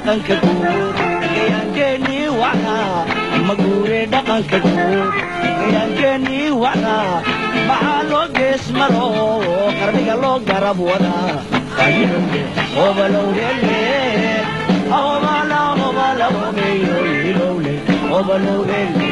dhaqanka guud gayaankeenii wacnaa maguure dhaqanka guud gayaankeenii wacnaa maxaa loo gees maro qarniga loo garab wadaa ayilowle obalowlele ahobala hobala hobeyo ilowle obalowlele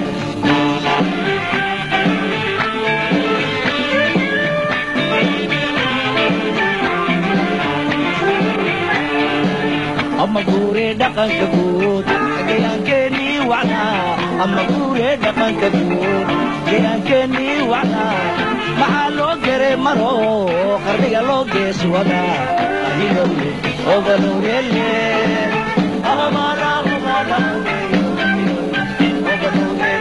ama guure dhaqanka guud gayaankeenii wacnaa ama guure dhaqanka guud gayaankeenii wacnaa maxaa loo gere maro qarniga loo gees wadaa ahilowle obalowlele ahobala hobala hobeyo obalowlele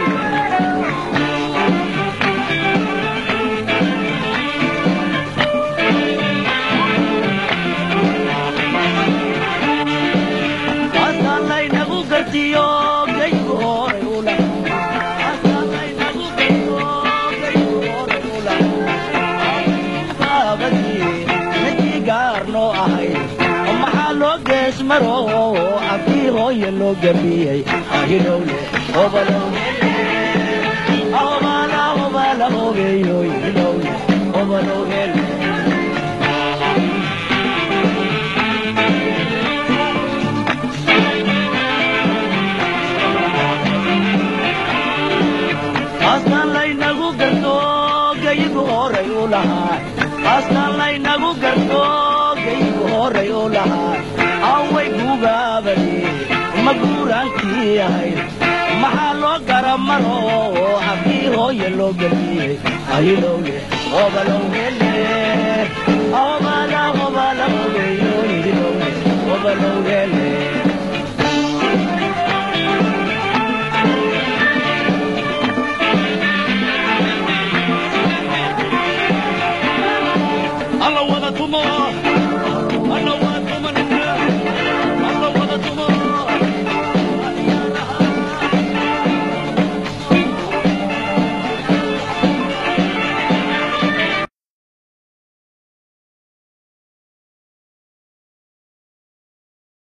Asal laynagu gartiyo gaygu horay u lahaa Asal laynagu gartiyo gaygu horay u lahaa baabadii ninkii gaarnoo ahayd maxaa loo gees maro abkii hooya loo gabiyey ahilowle obalowlele ahobala hobala hobeeyo ilowle obalowlele astaan laynagu garto gayigu horay u lahaa astaan laynagu garto gayigu horay u lahaa away gugaabadi ma guuraankii ahayd maxaa loo gara maro haddii hooya loo geliyey ahilowle obalowlele obala obala hobeyo